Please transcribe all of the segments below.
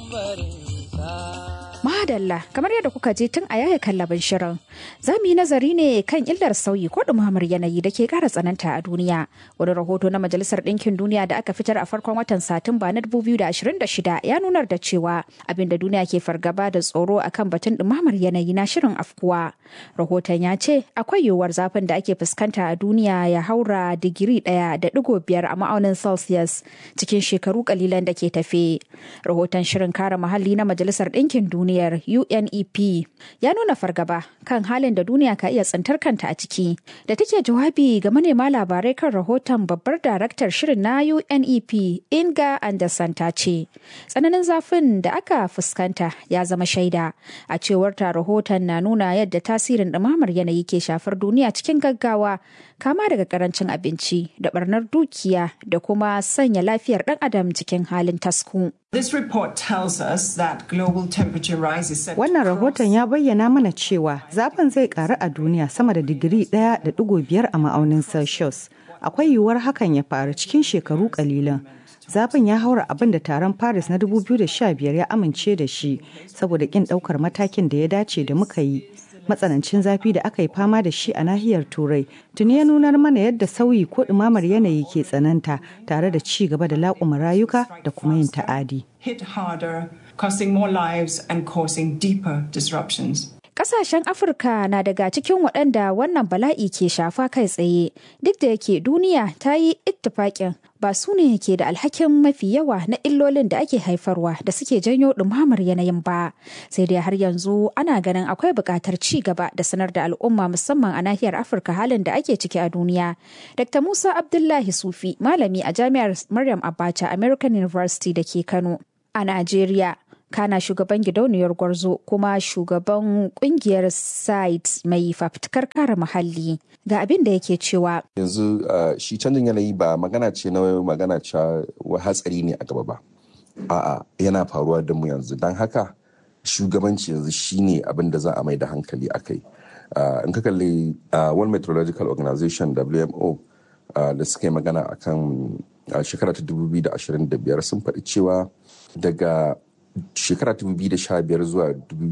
Madalla kamar yadda kuka je tun a yaya kallabin shirin za mu yi nazari ne kan illar sauyi ko ɗumamar yanayi da ke ƙara tsananta a duniya wani rahoto na majalisar ɗinkin duniya da aka fitar a farkon watan satumba na 2026 ya nunar da cewa abinda duniya ke fargaba da tsoro akan batun ɗumamar yanayi na shirin afkuwa rahoton ya ce akwai yiwuwar zafin da ake fuskanta a duniya ya haura digiri ɗaya da ɗigo biyar a ma'aunin celsius cikin shekaru kalilan da ke tafe rahoton shirin kare muhalli na majalisar ɗinkin duniya duniyar UNEP ya nuna fargaba kan halin da duniya ka iya tsintar kanta a ciki. Da take jawabi ga manema labarai kan rahoton babbar daraktar shirin na UNEP Inga Anderson ta ce, tsananin zafin da aka fuskanta ya zama shaida. A cewar ta rahoton na nuna yadda tasirin ɗumamar yanayi ke shafar duniya cikin gaggawa kama daga karancin abinci da barnar dukiya da kuma sanya lafiyar ɗan adam cikin halin tasku. This report tells us that global temperature rise is set Wannan rahoton ya bayyana mana cewa zafin zai karu a duniya sama da digiri ɗaya da ɗigo biyar a ma'aunin Celsius. Akwai yiwuwar hakan ya faru cikin shekaru kalilan. Zafin ya haura abin da taron Paris na 2015 ya amince da shi saboda kin ɗaukar matakin da ya dace da muka yi. matsanancin zafi da aka yi fama da shi a nahiyar turai tuni ya nunar mana yadda sauyi ko ɗumamar yanayi ke tsananta tare da ci gaba da laƙuma rayuka da kuma yin ta'adi. hit harder, costing more lives and causing deeper disruptions. Kasashen Afirka na daga cikin waɗanda wannan bala'i ke shafa kai tsaye, duk da yake duniya ta yi ittifaƙin ba su ne ke da alhakin mafi yawa na illolin da ake haifarwa da suke janyo ɗumamar yanayin ba. Sai dai har yanzu ana ganin akwai buƙatar ci gaba da sanar da al'umma musamman a nahiyar Afirka halin da ake ciki a duniya. Dr. Musa Abdullahi Sufi, malami a Jami'ar Maryam Abacha American University da ke Kano a Najeriya. kana shugaban gidauniyar gwarzo kuma shugaban kungiyar site mai fafutukar kare muhalli ga abin da yake cewa yanzu shi canjin yanayi ba magana ce na magana cewa hatsari ne a gaba ba a'a yana faruwa da mu yanzu don haka shugabanci yanzu shine abin da za a mai da hankali a kai in ka kalli world meteorological organization wmo da suka yi magana akan shekara ta 2025 sun faɗi cewa daga shekara 2015 zuwa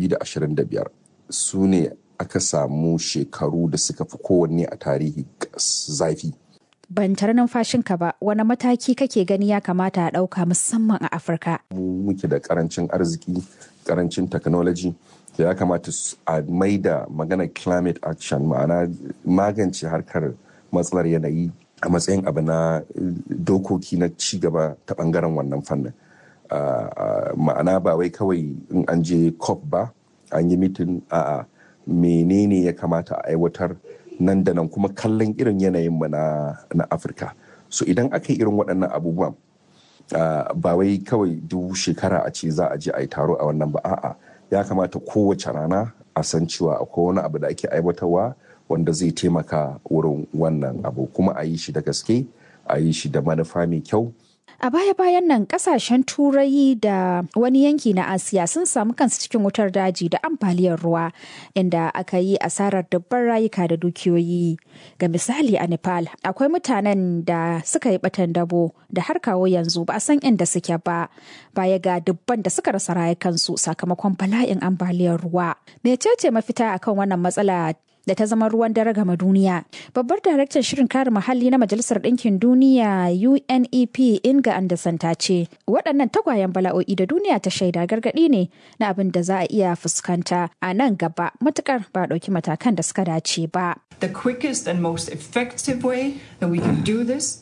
2025 su ne aka samu shekaru da suka fi kowanne a tarihi zafi. Ban tare numfashinka ba wani mataki kake gani ya kamata a ɗauka musamman a Afirka. Mu muke da karancin arziki, karancin technology da ya kamata a maida maganar climate action ma'ana magance harkar matsalar yanayi a matsayin abu na dokoki na cigaba ta bangaren wannan fannin. Uh, uh, ma'ana ba wai kawai in an je cop ba an yi mitin a menene ya kamata a aiwatar nan da nan kuma kallon irin yanayinmu na, na afirka so idan aka yi irin waɗannan abubuwan uh, ba wai kawai duk shekara a ce za a je a yi taro a wannan ba a'a ya kamata kowace rana a san cewa akwai wani abu da ake aiwatarwa wanda zai taimaka wurin wannan abu kuma a yi shi da gaske a yi shi da manufa mai kyau A baya-bayan nan kasashen turai da wani yanki na Asiya sun samu kansu cikin wutar daji da ambaliyar ruwa inda aka yi asarar dubban rayuka da dukiyoyi. Ga misali a Nepal akwai mutanen da suka yi batan dabo da har kawo yanzu ba a san inda suke ba baya ga dubban da suka rasa rayukansu sakamakon bala'in ambaliyar ruwa. Mecece mafita akan wannan matsala da ta zama ruwan dare gama duniya. Babbar daraktan shirin kare muhalli na Majalisar Ɗinkin Duniya UNEP Inga Anderson ta ce, waɗannan tagwayen bala'o'i da duniya ta shaida gargaɗi ne na abin da za a iya fuskanta a nan gaba matukar ba ɗauki matakan da suka dace ba. The quickest and most effective way that we can do this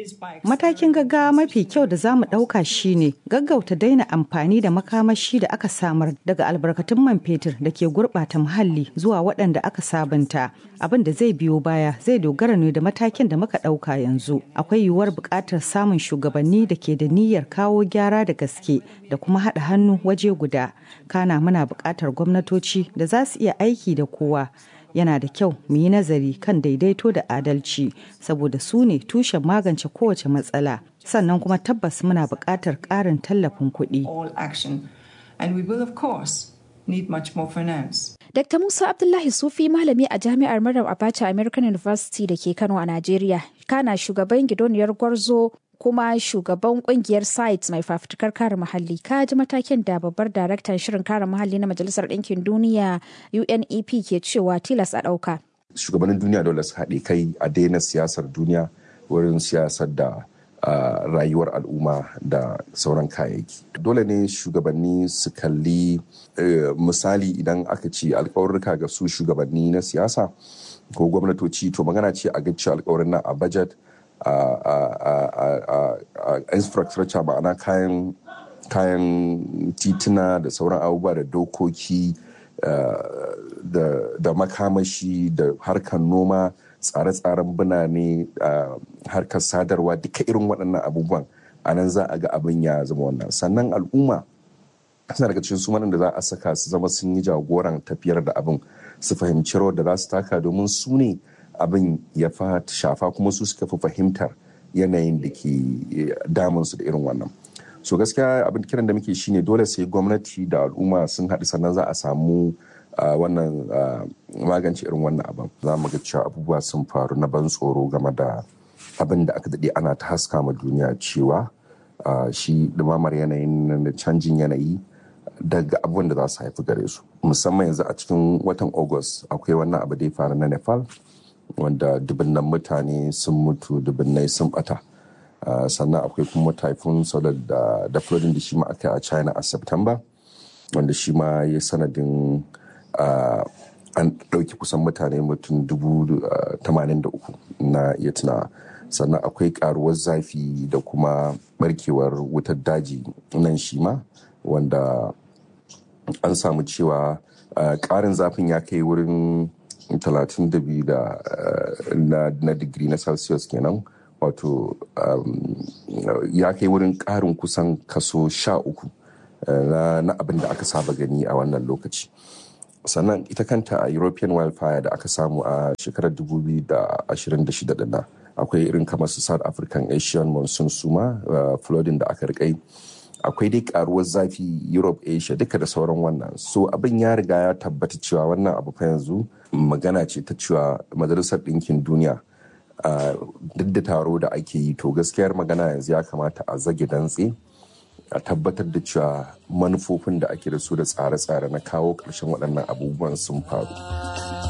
Matakin gaggawa mafi kyau da za mu ɗauka shine gaggauta daina amfani da makamashi da aka samar daga albarkatun man fetur da ke gurɓata muhalli zuwa waɗanda aka sabunta. Abin da zai biyo baya zai dogara ne da matakin da muka ɗauka yanzu. Akwai yiwuwar buƙatar samun shugabanni da ke da niyyar kawo gyara da gaske da kuma haɗa hannu waje guda. Kana muna buƙatar gwamnatoci da za su iya aiki da kowa. yana da kyau mu yi nazari kan daidaito da adalci saboda su ne tushen magance kowace matsala sannan kuma tabbas muna buƙatar ƙarin tallafin kuɗi. Dr. Musa Abdullahi Sufi malami a jami'ar Maryam Abacha American University da ke Kano a Najeriya, kana shugaban gidoniyar gwarzo kuma shugaban kungiyar sites mai fafutukar kare muhalli ka ji matakin da babbar daraktan shirin kare muhalli na majalisar ɗinkin duniya unep ke cewa tilas a ɗauka shugabannin duniya dole su haɗe kai a daina siyasar duniya wurin siyasar da uh, rayuwar al'umma da sauran kayayyaki dole ne shugabanni su kalli uh, misali idan aka ce alkawarurka ga su shugabanni na siyasa ko gwamnatoci to magana ce a gaci alkawarin nan a budget a infrastructure ma'ana kayan kayan tituna da sauran abubuwa da dokoki da makamashi da harkar noma tsare-tsaren birane harkar sadarwa duka irin waɗannan abubuwan a nan za a ga abin ya zama wannan sannan al'umma suna daga cikin su da za a saka su zama sun yi jagoran tafiyar da abin su fahimci rawar da za su taka domin su ne abin ya fa shafa kuma su suka fi fahimtar yanayin da ke damun su da irin wannan so gaskiya abin kiran da muke shine dole sai gwamnati da al'umma sun haɗu sannan za a samu wannan magance irin wannan abin za mu ga cewa abubuwa sun faru na ban tsoro game da abin da aka daɗe ana ta haska ma duniya cewa shi ɗumamar yanayin da canjin yanayi daga abubuwan da za su haifi gare su musamman yanzu a cikin watan august akwai wannan abu da ya faru na nepal wanda dubunnan mutane sun mutu dubunnai sun bata sannan akwai kuma typhoon solar da da flooding da shi ma aka yi a china a september wanda shi ma ya sanadin an ɗauki kusan mutane mutum dubu tamanin da uku na iya tunawa sannan akwai karuwar zafi da kuma barkewar wutar daji nan shi ma wanda an samu cewa ƙarin zafin ya kai wurin 32 da na digiri na celsius kenan wato ya kai wurin ƙarin kusan kaso sha uku na abin da aka saba gani a wannan lokaci sannan ita kanta a european wildfire da aka samu a shekarar 2026 dinna akwai irin kamar su south african asian monsoon suma flooding da aka rikai akwai dai karuwar zafi europe asia duka da sauran wannan so abin ya riga ya tabbata cewa wannan abu fa yanzu magana ce ta cewa majalisar ɗinkin duniya duk da taro da ake yi to gaskiyar magana yanzu ya kamata a zage dantse a tabbatar da cewa manufofin da ake da su da tsare-tsare na kawo ƙarshen waɗannan abubuwan sun faru.